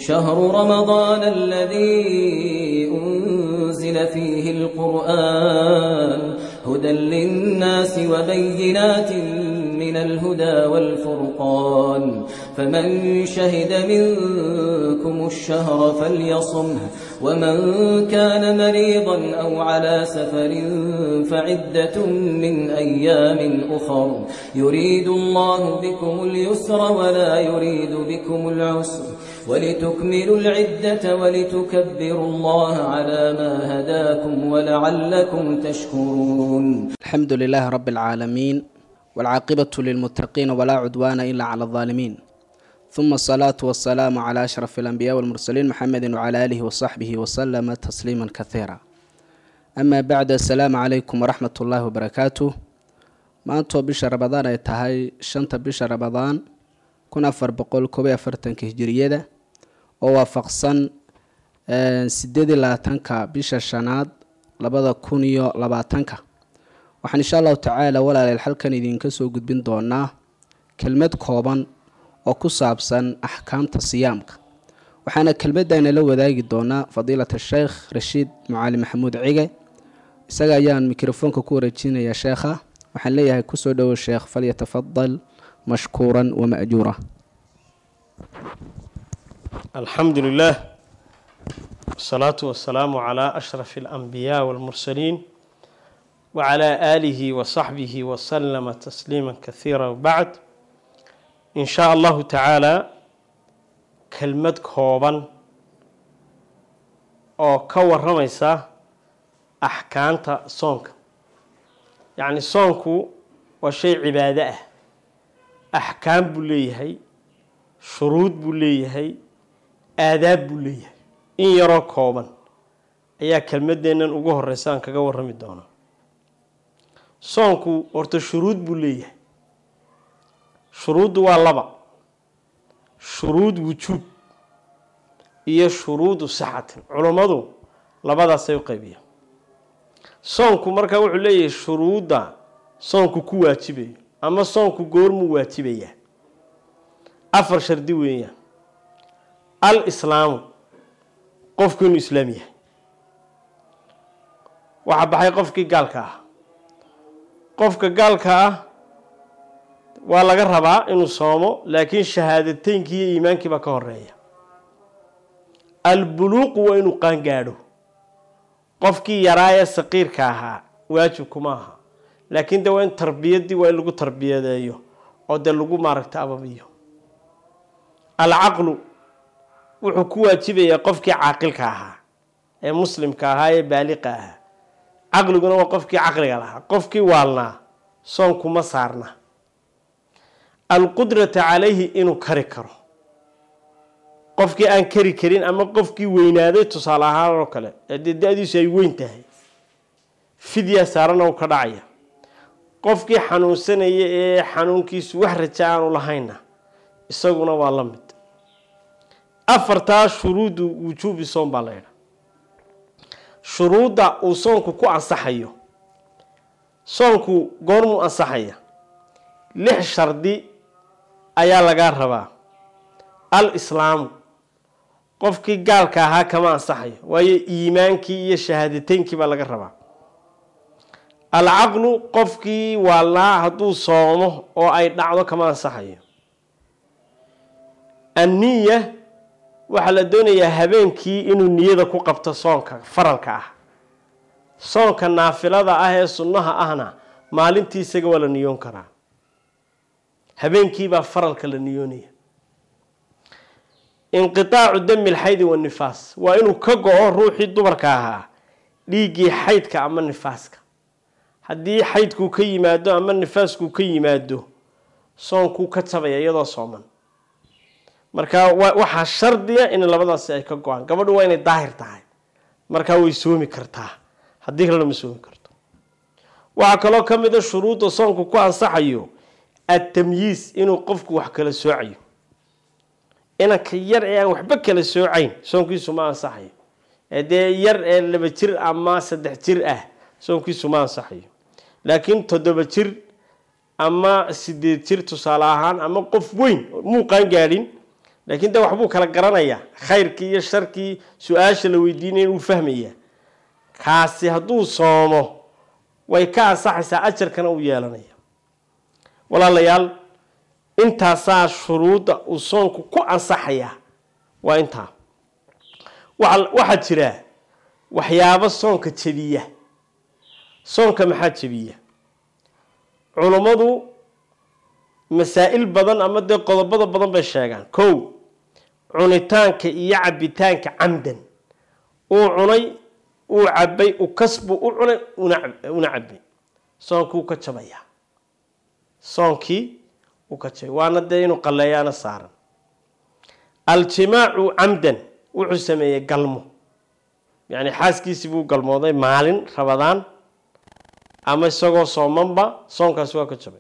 شهر رمضان الذي أنزل فيه القرآن هدى للناس وبينات من الهدى والفرقان فمن شهد منكم الشهر فليصمه ومن كان مريضا أو على سفر فعدة من أيام أخر يريد الله بكم اليسر ولا يريد بكم العسر ولتكملوا العدة ولتكبروا الله على ما هداكم ولعلكم تشكرون الحمد لله رب العالمين والعاقبة للمتقين ولا عدوان إلا على الظالمين ثم الصلاة والسلام على أشرف الأنبياء والمرسلين محمد وعلى آله وصحبه وسلم تسليما كثيرا أما بعد السلام عليكم ورحمة الله وبركاته maantoo bisha rabadaan ay tahay shanta bisha rabadaan kun afar boqol koob iyo afartanka hijiriyada oo waafaqsan sideed iyo labaatanka bisha shanaad labada kun iyo labaatanka waxaan insha allahu tacaala walaaleel halkan idinka soo gudbin doonaa kelmad kooban oo ku saabsan axkaamta siyaamka waxaana kelmadana la wadaagi doonaa fadiilat sheekh rashiid mucaali maxamuud cige isaga ayaan mikrofoonka ku wareejinaya sheekha waxaan leeyahay kusoo dhowo sheekh falyatafadal mashkuuran wama'juura الحمد لله والصلاة والسلام على أشرف الأنبياء والمرسلين وعلى آله وصحبه وسلم تسليما كثيرا وبعد إن شاء الله تعالى كلمة كوبا أو كور رميسا أحكامتا صونك يعني صونكو وشيء عبادة أحكام بليهي shuruud buu leeyahay aadaab buu leeyahay in yaroo kooban ayaa kelmadeennan ugu horeysa aan kaga warrami doonaa soonku horta shuruud buu leeyahay shuruuddu waa laba shuruud wujuub iyo shuruudu sixatin culummadu labadaasay u qaybiyaan soonku markaa wuxuu leeyahay shuruudda soonku ku waajibayo ama soonku goormuu waajibayaa afar shardi weeyaan al islaamu qofku inuu islaam yahay waxaa baxay qofkii gaalka ah qofka gaalka ah waa laga rabaa inuu soomo laakiin shahaadateynkii iyo iimaankii baa ka horeeya albuluuqu waa inuu qaangaadho qofkii yaraa ee saqiirka ahaa waajibkuma aha laakiin de waa in tarbiyadii waa in lagu tarbiyadeeyo oo dee lagu maaragta ababiyo alcaqlu wuxuu ku waajibayaa qofkii caaqilka ahaa ee muslimka ahaa ee baaliqa ahaa caqliguna waa qofkii caqliga lahaa qofkii waalnaa soonkuma saarna alqudrata calayhi inuu kari karo qofkii aan kari karin ama qofkii weynaaday tusaale ahaan oo kale ee dee da-diisu ay weyn tahay fidya saarana uu ka dhacaya qofkii xanuunsanaya ee xanuunkiisu wax raja aanu lahaynna isaguna waa la mid afartaa shuruudu wujuubi soon baa la yidha shuruudda uu soonku ku ansaxayo soonku goormuu ansaxaya lix shardi ayaa lagaa rabaa al islaamu qofkii gaalka ahaa kama ansaxayo waayo iimaankii iyo shahaadateynkii baa laga rabaa alcaqlu qofkii waalnaa hadduu soomo oo ay dhacdo kama ansaxayo anniya waxaa la doonayaa habeenkii inuu niyada ku qabto soonka faralka ah soonka naafilada ah ee sunnaha ahna maalintii isaga waa la niyoon karaa habeenkiibaa faralka la niyoonaya inqitaacu dami lxaydi wanifaas waa inuu ka go-o ruuxii dumarka ahaa dhiiggii xaydka ama nifaaska haddii xaydkuu ka yimaado ama nifaaskuu ka yimaado soonkuu ka jabaya iyadoo sooman marka waxaa shardiya in labadaasi ay ka go-aan gabadhu waa inay daahir tahay markaa way soomi kartaa haddii kalena ma soomi karto waxaa kaloo ka mid a shuruudda soonku ku ansaxayo atamyiis inuu qofku wax kala soocayo inanka yar ee aan waxba kala soocayn soonkiisu ma ansaxayo ee dee yar ee laba jir ama saddex jir ah soonkiisu ma ansaxayo laakiin toddoba jir ama sideed jir tusaale ahaan ama qof weyn muuqaan gaadhin laakiin de waxbuu kala garanayaa khayrkii iyo sharkii su-aasha la weydiinaya inuu fahmaya kaasi hadduu soomo way ka ansaxaysaa ajarkana uu yeelanaya walaalayaal intaasaa shuruudda uu soonku ku ansaxayaa waa intaa waxaa jira waxyaabo soonka jebiya soonka maxaa jebiya culummadu masaa-il badan ama dee qodobada badan bay sheegaan kow cunitaanka iyo cabitaanka camdan uu cunay uu cabay u kasbu u cunay una cabay soonkii uu ka jabayaa soonkii uu ka jabay waana dee inuu qalleeyaana saaran aljimaacu camdan wuxuu sameeyey galmo yacni xaaskiisii buu galmooday maalin rabadaan ama isagoo soomanba soonkaasi waa ka jabay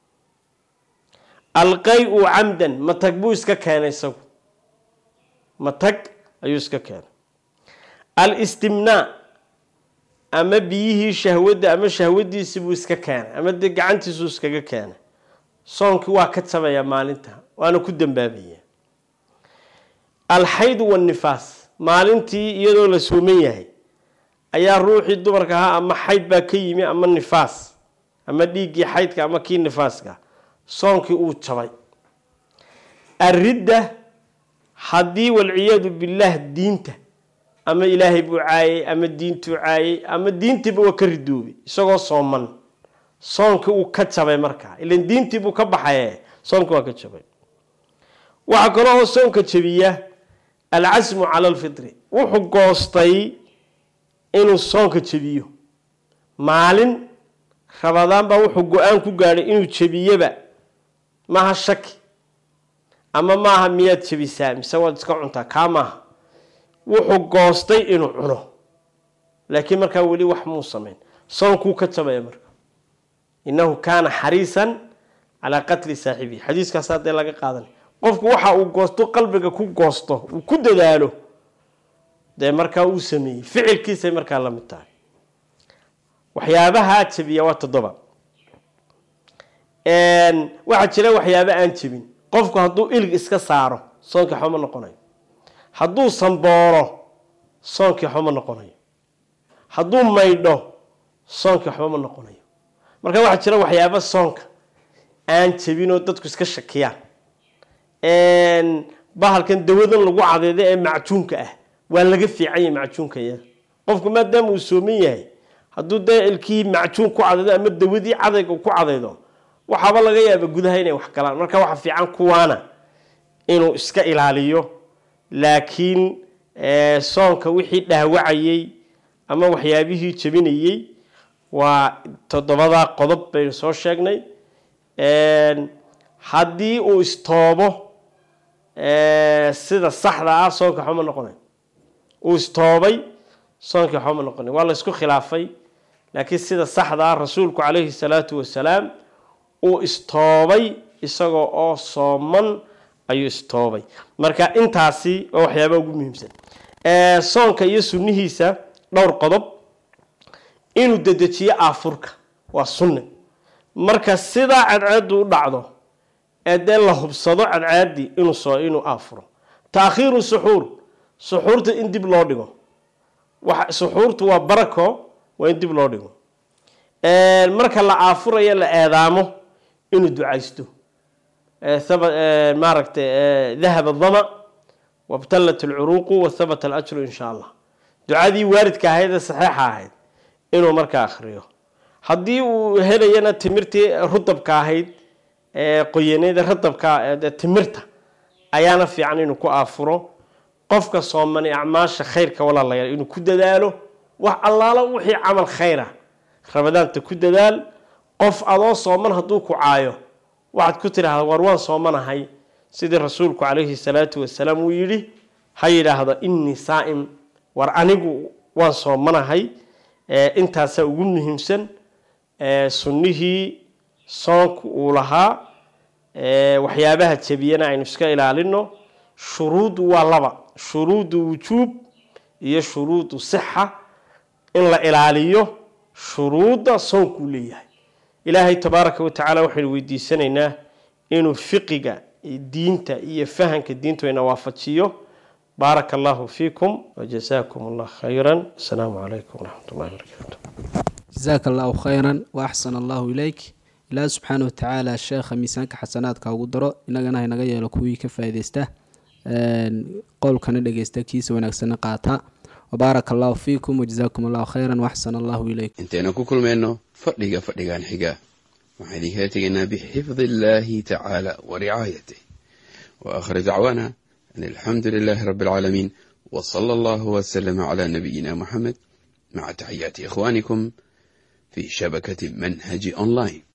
alqay-u camdan matag buu iska keenay isagu matag ayuu iska keenay alistimnaa ama biyihii shahwadda ama shahwadiisii buu iska keenay ama dee gacantiisuu iskaga keenay soonkii waa ka jabayaa maalinta waana ku dambaabaya alxaydu wannifaas maalintii iyadoo la sooman yahay ayaa ruuxii dumarka ahaa ama xayd baa ka yimi ama nifaas ama dhiiggii xaydka ama kii nifaaska soonkii uu jabay aridda haddii walciyaadu billaah diinta ama ilaahay buu caayay ama diintuu caayay ama diintiiba waa ka ridoobay isagoo sooman soonkii uu ka jabay markaa ilan diintii buu ka baxaye soonkii waa ka jabay waxaa kaloo soonka jabiya alcasmu cala alfitri wuxuu goostay inuu soonka jebiyo maalin rabadaan baa wuxuu go-aan ku gaadhay inuu jebiyaba maaha shaki ama maaha miyaad jebisaa mise waad iska cuntaa kaa maaha wuxuu goostay inuu cuno laakiin markaa weli wax muu samayn soonkuu ka jabaya marka innahu kaana xariisan calaa qatli saaxibihi xadiiskaas haddee laga qaadanay qofku waxa uu goosto qalbiga ku goosto uu ku dadaalo dee markaa uu sameeyey ficilkiisay markaa la mid tahay waxyaabaha jabiya waa toddoba waxaa jira waxyaaba aan jebin qofku hadduu ilig iska saaro soonkii waxba ma noqonayo hadduu sambooro soonkii waxba ma noqonayo hadduu maydho soonkii waxba ma noqonayo marka waxaa jira waxyaaba soonka aan jebinoo dadku iska shakiyaan bahalkan dawadan lagu cadeedo ee macjuunka ah waa laga fiicanya macjuunka iyada qofku maadaama uu sooman yahay hadduu dee ilkihii macjuun ku cadaydo ama dawadii cadayga ku cadaydo waxaaba laga yaaba gudaha inay wax galaan marka waxa fiican kuwaana inuu iska ilaaliyo laakiin soonka wixii dhaawacayey ama waxyaabihii jebinayey waa toddobadaa qodob baynu soo sheegnay haddii uu istoobo sida saxda ah soonka waxba ma noqonay uu istoobay soonkii waxba ma noqonay waa la isku khilaafay laakiin sida saxda ah rasuulku calayhi salaatu wasalaam uu istoobay isagoo oo sooman ayuu istoobay marka intaasi waa waxyaabaa ugu muhiimsan soonka iyo sunnihiisa dhowr qodob inuu dedejiyo aafurka waa sunne marka sidaa cadceedu u dhacdo ee dee la hubsado cadcaadii inuu soo inuu aafuro taakhiiru suxuur suxuurta in dib loo dhigo suxuurtu waa barako waa in dib loo dhigo marka la aafurayo la eedaamo inuu ducaysto maaragtay dahaba dama wabtallat alcuruuqu wathabata alajru in sha allah ducadii waaridka ahayd ee saxiixa ahayd inuu markaa akhriyo haddii uu helayana timirtii rudabka ahayd qoyaneeda radabka timirta ayaana fiican inuu ku aafuro qofka soomani acmaasha khayrka walaalayaal inuu ku dadaalo wax allaalo wixii camal khayra rabadaanta ku dadaal qof adoo sooman hadduu ku caayo waxaad ku tidhaahda war waan soomanahay sidii rasuulku calayhi salaatu wasalaam uu yidhi ha yidhaahdo innii saa'im war anigu waan soomanahay intaasaa ugu muhiimsan sunnihii soonku uu lahaa waxyaabaha jebiyana aynu iska ilaalino shuruudu waa laba shuruudu wujuub iyo shuruudu sixa in la ilaaliyo shuruudda soonkuu leeyahay ilaahay tabaaraka wa tacaala waxaynu weydiisanaynaa inuu fiqiga diinta iyo fahanka diintu ina waafajiyo baaraka allahu fiikum wajazaakum allah khayran asalaamu calaykum waraxmat ullahi barakaatu jasaaka allahu khayran wa axsana allahu ilayk ilaahi subxaana watacaala sheekha miisaanka xasanaadka ugu daro inagana haynaga yeelo kuwii ka faaideysta qowlkana dhegeysta kiisa wanaagsanna qaata wabaaraka allahu fiikum wajazaakum allahu khayran waaxsana allahu ilayk intaynu ku kulmayno fadhiga fadhigan xiga waxaan idinkala tegaynaa bixifdi illaahi tacaala wa ricaayatih wa aakhir dacwaana an alxamdu lilaahi rabbi alcaalamiin wa sala allahu wasalama calaa nabiyina muxamed maca taxiyaati ikhwaanikum fi shabakati manhaji online